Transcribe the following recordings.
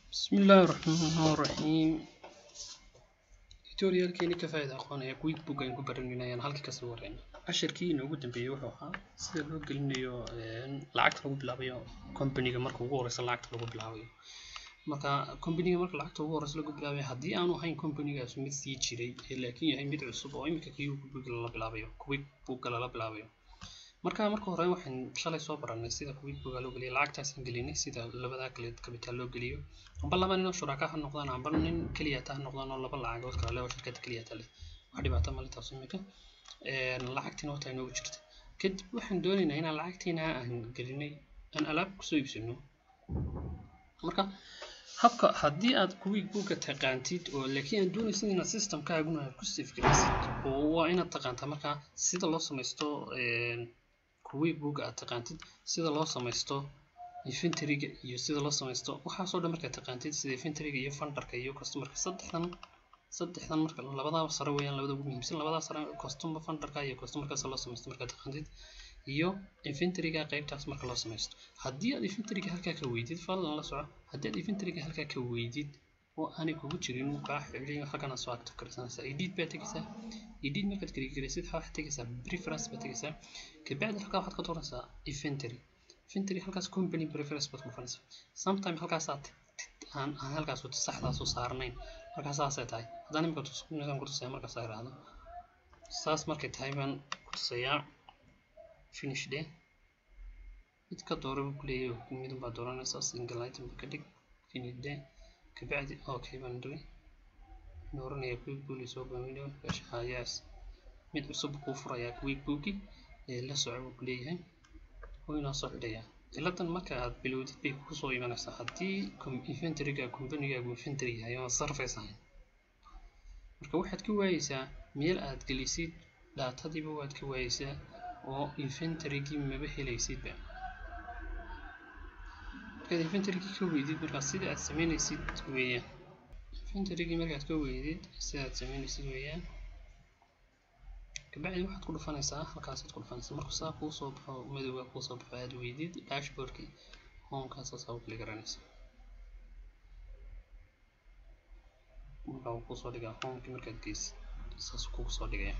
بسم الله الرحمن الرحيم tutorialkeeni ka faa'iida aqoonaya quick book ayaan ku baranayaan halkii kasii wareyna cashirkii inoogu dambeeyey wuxuu ahaa sida loo gelinayo lacagta lagu bilaabayo companyga marka ugu horeysa lacagta lagu bilaabayo marka companyga marka lacagta ugu horeysa lagu bilaabayo haddii aanu ahayn companygaas mid sii jiray ee laakiin yahay mid cusub oo imika quick book lala bilaabayo quick book lala bilaabayo marka marka hore waxaan shalay soo baranay sida quick book loo geliyo lacagtaasaan gelinay sida labada kale capital loo geliyo amba laba nin oo shuraka ha noqdaan amba nin keliya ta ha noqdaan oo laba lacagood kala leh oo shirkad keliya ta leh wax dhibaato male taas imika lacagtiina wata inoogu jirta kadib waxaan doonaynaa inaan lacagtiina aan gelinay aan alaab kusoo iibsano marka habka haddii aad quick booka taqaantid oo laakiin aad doonaysid inaad systemkaaguna aad ku save garaysid oo waa inaad taqaantaa marka sida loo samaysto quick book aad taqaantid sida loo samaysto inventoryga iyo sida loo samaysto waxaasoo dhan markaad taqaantid sida inventoryga iyo fundarka iyo customerka saddexdan saddexdan marka labadaaba sare weeyaan labada ugu muhiimsan labadaa sare customer fundarka iyo customerkaas loo samaysto markaad taqaantid iyo inventoryga qaybtaas marka loo samaysto haddii aad inventoryga halkaa ka weydid fadlan la soco haddii aad inventoryga halkaa ka weydid oo aanay kugu jirin kaa xidhin halkan aad soo active karsanaysaa edit baad tegaysaa edit markaad kaligaraysid waxaad tegaysaa preference baad tegaysaa kabacdi halkaa waxaad ka dooranaysaa inventory inventory halkaas company preference baad ku dhufanaysaa sometime halkaasaad aan aan halkaas saxdaas u saarnayn markaa saasay tahay haddaan imika tusaan ku tusaya markaas ay raahdo saas markay tahay baan ku tusayaa finish day mid ka doora buu kuleeyahay midun baa dooranaysaa single item ka dhig finish day kabacdi okay baan dhigay nooranaya quick book soo baaminayo yes mid cusub kuu furayaa quick booki ee la soco buu kuleeyahay oo inoo soo xidhayaa ciladan marka aad bilowdid bay kugu soo imanaysaa haddii inventoryga companygaagu inventory yahay oo surface ahayn marka waxaad ka waayeysaa meel aad gelisid daatadiiba waad ka waayeysaa oo inventorygii maba helaysidba markaad inventorygii ka weydid markaa sida aad sameynaysid weeyaan inventorygii markaad ka weydid sida aad sameynaysid weeyaan kabacdi waxaad ku dhufanaysaa halkaasaad ku dhufanaysaa markuu saa kuu soo baxo madowga kuu soo baxo aad weydid dashboardki homekaas saa u kali garanaysaa marka uu kusoo dhigaa homekii markaad geysid saas kugu soo dhigaya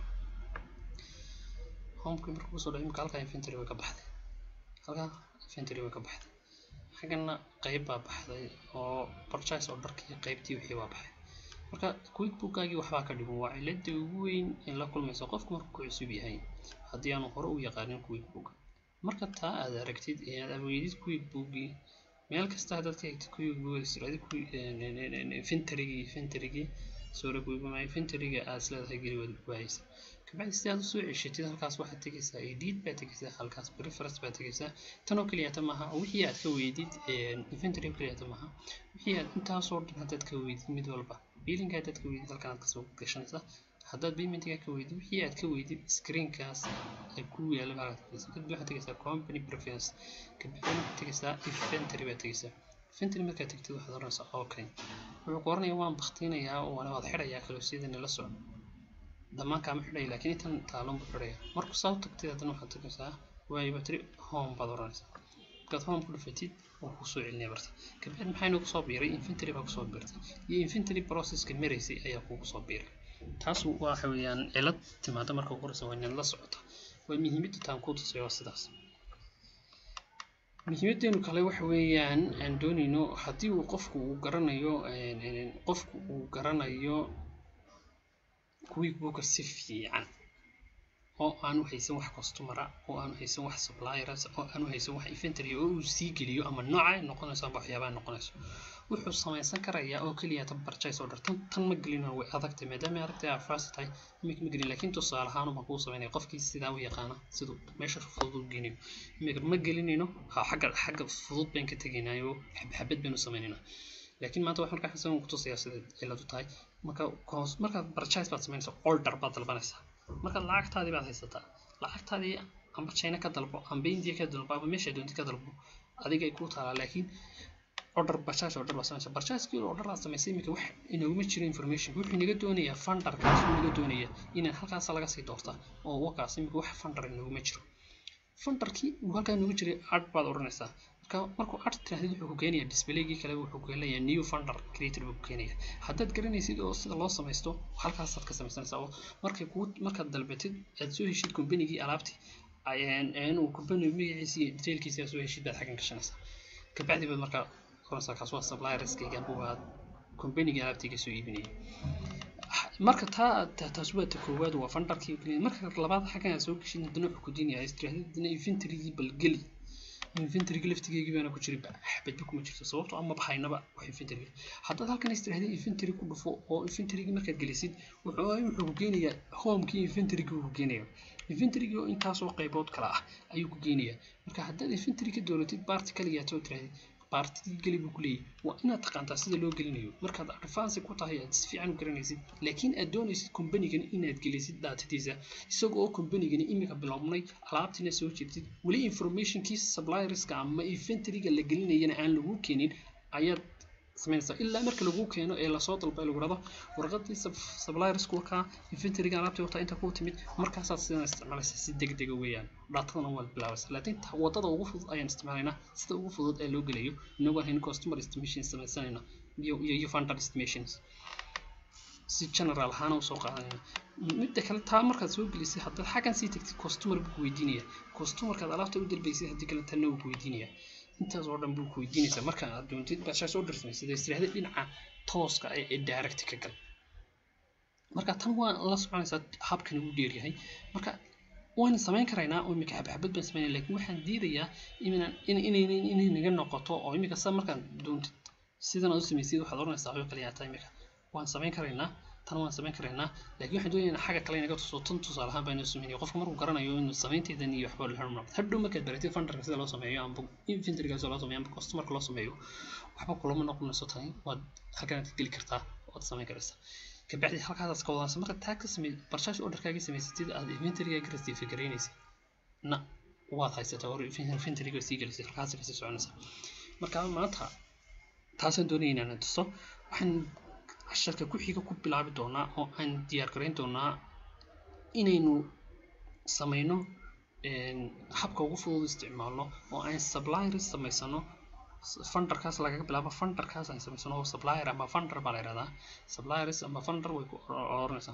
homekii markuu kusoo dhigo imika halkaa inventory way ka baxday halkaa inventory way ka baxday xaggana qayb baa baxday oo purchase oo dharkii qaybtii wixii baa baxay marka quick bookgaagii waxbaa ka dhiman waa cilada ugu weyn in la kulmayso qofku markuu ku cusub yahay haddii aanu hore u yaqaanin quick book marka taa aad aragtid ee aad aweydid quick bookgii meel kasta haddaad ka hegtid quick book inventorygii inventorygii sorry quick book inventoryga aad isleedahay geli waad waayeysa kabacdi si aad usoo ceshatid halkaas waxaad tegaysaa edit baad tegaysaa halkaas preference baad tegaysaa tan oo keliyata maaha wixii aad ka weydid inventory oo keliyata maaha wixii aad intaasoo dhan haddaad ka weydid mid walba biilinka haddaad ka weydid halkan aad kasoo gashanaysaa haddaad paymentga ka weydid wixii aad ka weydid screenkaas ay ku yaala halkaad kadib waxaad tegaysaa company preference kabacdi waxaad tegaysaa inventory baad tegaysaa inventory markaad tegtid waxaad oranaysaa okay wuxuu ku oranayaa waan baktinayaa waana waad xidhayaa kalosiyadana la socdo dhammaan kaama xidhaya laakiin intan taalon buu xidhaya markuu saa u tagtid haddana waxaad tegaysaa waayo batri home baad oranaysaa markaad home ku dhufatid wuu kusoo celinaya barta kabacdi maxaa inoogu soo biiray inventory baa kusoo biirtay iyo inventory processka maraysay ayaa kugu soo biiray taas waxa weeyaan cilad timaada marka ugu horeysa waa inaad la socota waa muhiimadda taan kuu tusay waa sidaas muhiimadeenu kale waxa weeyaan aan doonayno haddii uu qofku uu garanayo qofku uu garanayo quick booka si fiican oo aanu haysan wax customera oo aanu haysan wax suppliers oo aanu haysan wax inventory oo uu sii geliyo ama nooca ay noqonayso ama waxyaabaha noqonayso wuxuu samaysan karayaa oo keliya tan purchase order tan tan ma gelin way adagtay maadaama ay aragtay aad first tahay imika ma gelin laakiin tusaale ahaan baan kuu samaynaya qofkii sidaa u yaqaana siduu meesha fudud u geynayo imika ma gelinayno ha xagga xagga fudud baan ka tegaynayo xabxabad baan u sameynaynaa laakiin maanta waxaan markaa xasan ku tusayaa sida ciladu tahay marka markaad purchase baad samaynaysaa order baad dalbanaysaa markaad lacagtaadii baad haysataa lacagtaadii amba china ka dalbo amba india ka dalbo amba meesha doontid ka dalbo adiga ay kuu taalaa laakiin order purchase order baa samaysa purchase-kii order baa samaysay iminka wax inooguma jiro information wuxuu inaga doonayaa fundarkaas uu inaga doonaya inaan halkaas laga sii doorta oo wakaas iminka wax fundar inooguma jiro fundarkii uu halkaa inoogu jiray ad baad odhanaysaa marka markuu art tirahdid wuxuu ku keenayaa displaygii kale wuxuu keenayaa new funder creator buu ku keenayaa haddaad garanaysid oo sida loo samaysto halkaasaad ka samaysanaysaa oo markay kuu markaad dalbatid aad soo heshid combanygii alaabtii inuu company magaciisa iyo detailkiisa aad soo heshid baad xaggan gashanaysaa kabacdi baad markaa oranaysaa kaas waa supplierskaygan waa combanygii alaabtayga soo iibinayay marka taa taas waa ta koowaad waa fundarkii marka labaad xaggan aad soo geshid haddana wuxuu ku diinayaa istirahdid haddana inventorygii balgeli inventoryga laftigeygii baana ku jirin xabadba kuma jirto sababtoo ama bahaynaba wax inventory haddaad halkan istirahdid inventory ku dhufo oo inventorygii markaad gelisid wuxuu wuxuu ku geenayaa homekii inventorygii uu ku geenayaa inventorygii oo intaasoo qaybood kala ah ayuu ku geenayaa marka haddaad inventory ka dooratid baarti kaliyaad soo tirahdid baartidii geli buu ku leeyahy waa inaad taqaantaa sida loo gelinayo markaad advance ku tahay aad si fiican u garanaysid laakiin aad doonaysid combanygani inaad gelisid daatadiisa isagoo combanygani imika bilownay alaabtiina soo jeedtid weli informationkii supplierska ama inventoryga la gelinayana aan lagu keenin ayaad samaynaysaa ilaa marka lagu keeno ee lasoo dalbay lagu rado warqadii suppliersku wakaa inventoryga alaabtii wataa inta ku timid markaasaad sidan isticmaalaysa si degdega weeyaan dhaatadana waad bilaabaysa laakiin wadada ugu fudud ayaan isticmaalaynaa sida ugu fudud ee loo gelayo inagoo hayn customer estimation samaysanayna iyo iyo funder estimations si general ahaan usoo qaadanayna midda kale taa markaad soo gelisay haddaad xaggan sii tagtid customer buu ku weydiinaya customerkaad alaabta u dalbaysay haddii kale tanna wuu ku weydiinaya intaas oo dhan buu ku weydiinaysaa marka aad doontid baashaas oo dirsamaysid istiraahda dhinaca tooska ah ee direct ka gal marka tan waa la soconaysaa habkan ugu dheeryahay marka waan samayn karaynaa oo imika xabxabad baan samaynaya laakiin waxaan diidayaa inaan inay inay naga noqoto oo imika sa markaan doontid sidan aad u samaysid waxaad oranaysaa waxba kale yaata imika waan samayn karaynaa tan waan samayn karaynaa laakiin waxaan doonayaa xagga kale inaga tuso tan tusaale ahaan baan sameynaya qofka markuu garanayo inuu samaynteedan iyo waxba la noqdo hadhow markaad baratid funderka sida loo sameeyo amba inventoryga sida loo sameeyo amba customerka loo sameeyo waxba kulama noqonayso tani waad halkanaad ka geli kartaa waad samayn karaysaa kabacdi halkaasaad ka wadanaysa marka taa ka samey barshaasha orderkaaga samaysatid aad inventoryga receive garaynaysid na waad haysataa or inventoryga sii gelisay halkaas kasii soconaysa marka maanta taasaan doonaya inaan tuso waxaan casharka ku xiga ku bilaabi doonaa oo aan diyaar garayn doonaa inaynu samayno habka ugu fudud isticmaalno oo aan suppliers samaysano funderkaas lagaga bilaabo funderkaas aan samaysano oo supplier ama funder baa la yihahdaa suppliers ama funder way ku oranaysaa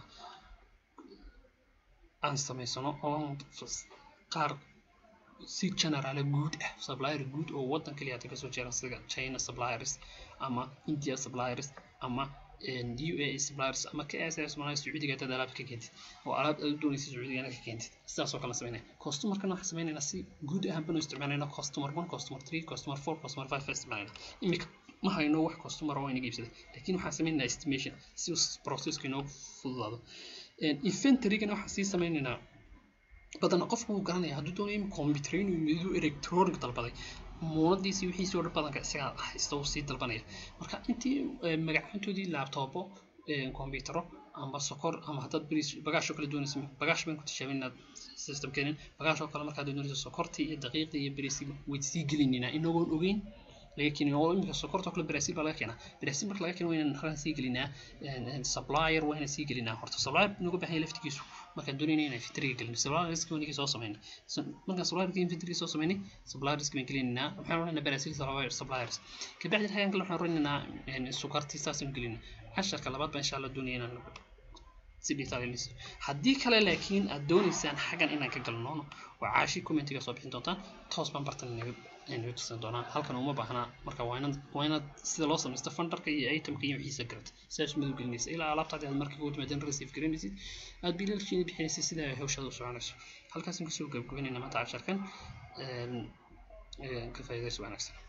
aan samaysano oo qaar si general guud ah supplier guud oo wadan kaliya hata kasoo jeera sida china suppliers ama india suppliers ama UAE suppliers ama KSS mana Sacuudiga dad alaab ka keentid oo alaab aad u doonaysid Sacuudiga ka keentid sidaas oo kale sameynay customer-kana waxaan sameynaynaa si guud ahaan banu isticmaalayna customer 1 customer 3 customer 4 customer 5 isticmaalayna imika ma hayno wax customer oo inaga iibsaday laakiin waxaan sameynaynaa estimation si processka inoo fududaado inventory-gana waxaan sii sameynaynaa badanaa qofku wuu garanaya hadduu doonayo in computer inuu midu electronic dalbaday muunadiisi wixiisii oo dhan badanka isagaa haysta uu sii dalbanaya marka intii magacaantoodii laabtoobo kombiyuutaro ama sokor ama haddaad bris bagaash oo kale doonaysa bagaash baan ku tijaabin inaad system keenin bagaash oo kale markaad doonayso sokortii iyo daqiiqdii iyo bariisii wayd sii gelinina inagoon ogeyn laga keenay oo imika sokorta oo kale Brazil baa laga keenaa Brazil marka laga keeno waa inaan halkan sii gelinaa supplier waa inaan sii gelinaa horta supplier nagu baahan yahay laftigiisu markaan doonayna inaan inventory gelino supplier risk waan soo sameynay markaan supplier inventory soo sameynay supplier risk baan gelinaynaa waxaan oranayna Brazil suppliers kabacdi halkan kale waxaan oranaynaa sokortii saasaan gelinaa casharka labaad baan insha Allah doonaya inaan si detailisa haddii kale laakiin aad doonaysaan xaggan inaan ka galno waa caashi commentiga soo bixin doontaan toos baan bartan inaga tusan doonaa halkan uma baahnaa marka waa inaad waa inaad sida loo samaysto fundarka iyo itemka iyo wixiisa garata sidaas madow gelinaysa ilaa alaabtaadi aad markii ugu timaadeen receive garanaysid aad biilalkiina bixinaysid sida ay hawshaada u soconayso halkaasaan kasoo gabagabaynayna maanta casharkan ka faa'iidaysi wanaagsan